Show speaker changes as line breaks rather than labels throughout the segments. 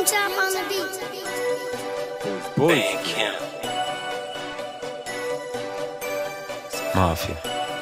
Tap on the beat.
Boy,
Bandcamp.
Mafia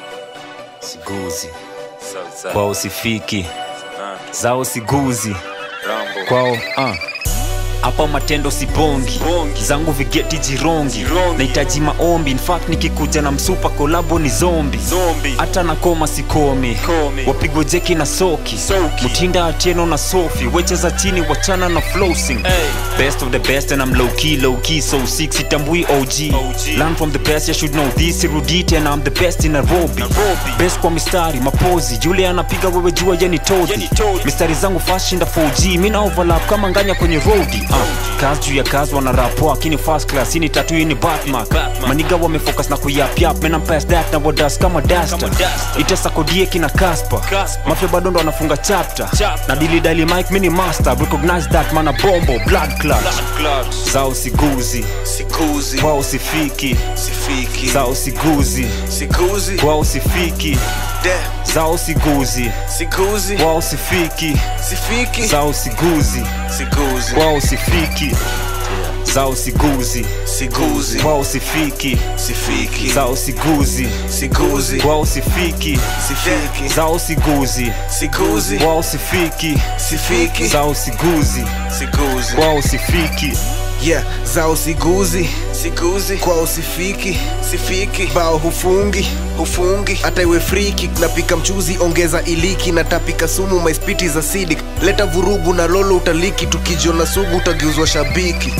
siguzi
Southside.
kwao sifiki
Nando.
zao siguzi
Rambo.
kwao uh. hapa matendo sibongi
Bongi.
zangu vigeti jirongi
Jirongi.
nahitaji maombi in fact nikikuja na msupa kolabo ni zombi
Zombie.
hata na koma sikomi
Komi.
wapigwe jeki na soki
Soki.
mtinda atieno na sofi wecheza chini wachana na flowsing
Hey.
best of the best and I'm low key low key so sick sitambui OG.
OG.
learn from the best you should know this Rudite and I'm the best in Nairobi
Nairobi.
best kwa mistari mapozi yule anapiga wewe jua yeni
Yeni
todhi
todhi.
mistari zangu fast shinda 4G mina overlap kama nganya kwenye roadi uh, kazi juu ya kazi wana rapo akini first class hii ni tatu hii ni Batmark
Batmark.
maniga wamefocus na kuyapyap men I'm past that na wadas kama duster
Kama duster.
itesa kodie kina Casper
Casper.
mafia bado ndo anafunga chapter
Chapter.
na dili dali mic mini master recognize that mana bombo blood clot
Blood clots.
zao siguzi
Sikuzi.
kwao sifiki
Sifiki.
zao siguzi
Sikuzi.
kwao sifiki
Damn.
zao siguzi
Sikuzi.
kwao sifiki
Sifiki.
zao siguzi
Sikuzi.
kwao sifiki zao siguzi
Sikuzi.
kwao sifiki
Sifiki.
zao siguzi
Sikuzi.
kwao sifiki
Sifiki.
zao siguzi
Sikuzi.
kwao sifiki
Sifiki.
zao siguzi
Sikuzi.
kwao sifiki
yeah zao siguzi
Sikuzi.
kwa usifiki
Sifiki.
bao hufungi
Hufungi.
hata iwe free kick napika mchuzi ongeza iliki natapika sumu maispiti za sidik leta vurugu na lolo utaliki tukijiona sugu utageuzwa shabiki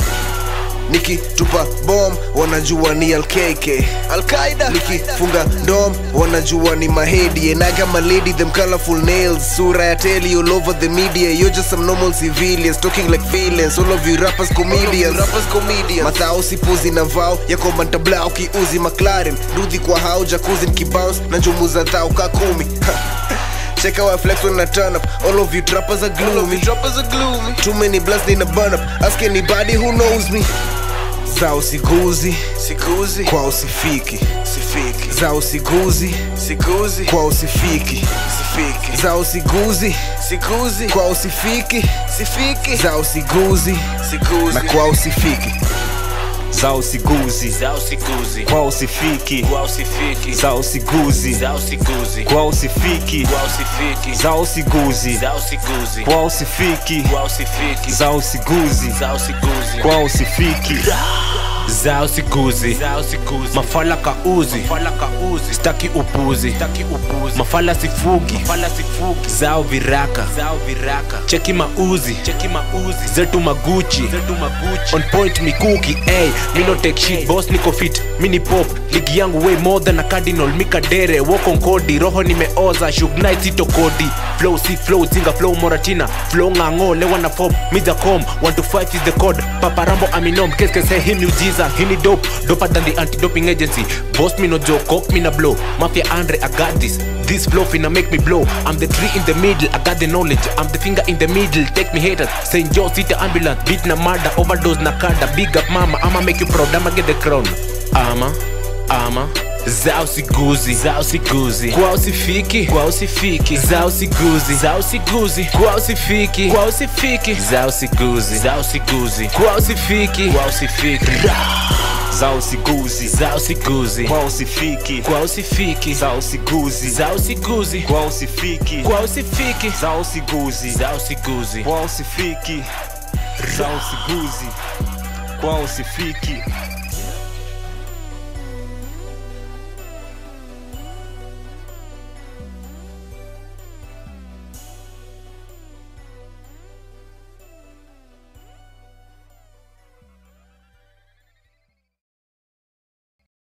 nikitupa bom wanajua ni alkk alqaida nikifunga ndom wanajua ni mahedi enaga malady them colorful nails sura ya teli all over the media you're just some normal civilians talking like villains all of you rappers comedians rappers comedians mathao sipuzi na vao yako mantabla ukiuzi mclaren dudhi kwa hao jakuzi nikibounce na njumu za dhao ka kumi Check how I flex when I turn up. All of you trappers are gloomy.
Droppers are gloomy.
Too many blunts need a burn up. Ask anybody who knows me. Zao siguzi,
Sikuzi.
kwa usifiki.
Sifiki.
Zao siguzi,
Sikuzi.
kwa usifiki.
Sifiki.
Zao siguzi,
Sikuzi.
kwa usifiki.
Sifiki.
Zao siguzi,
Sikuzi.
na kwa usifiki.
zao siguzi
Zao sikuzi.
kwao sifiki
Kwao sifiki.
zao siguzi
Zao sikuzi.
kwao sifiki
Kwao sifiki.
zao siguzi
Zao sikuzi.
kwao sifiki
Kwao sifiki.
zao siguzi
Zao sikuzi.
kwao sifiki
zao siguzi
Zao sikuzi.
mafala kauzi
Mafala kauzi.
staki upuzi
Taki upuzi.
mafala sifugi
Mafala sifuki.
zao viraka
Zao viraka.
cheki mauzi
Cheki mauzi.
zetu maguchi
Zetu maguchi.
on point mikuki ey mi no take shit boss niko fit mini pop ligi yangu way more than a cardinal mikadere woko nkodi roho nimeoza shugnai sito kodi flow si flow zinga flow moratina flow ng'ang'o lewa na form mida com 125 is the code paparambo aminom keske say him miujiza hini dope doper than the anti-doping agency boss me no joke cock me na blow mafia andre i got this this flow finna make me blow i'm the tree in the middle i got the knowledge i'm the finger in the middle take me haters saying yo city ambulance beat na murder overdose na kada big up mama i'ma make you proud i'ma get the crown ama ama zao siguzi zao siguzi kwao sifiki kwao sifiki zao siguzi zao siguzi kwao sifiki kwao sifiki zao siguzi zao siguzi kwao sifiki kwao sifiki
zao siguzi
zao siguzi
kwao sifiki
kwao sifiki
zao siguzi
zao siguzi
kwao sifiki
kwao sifiki
zao siguzi
zao siguzi
kwao sifiki zao siguzi kwao sifiki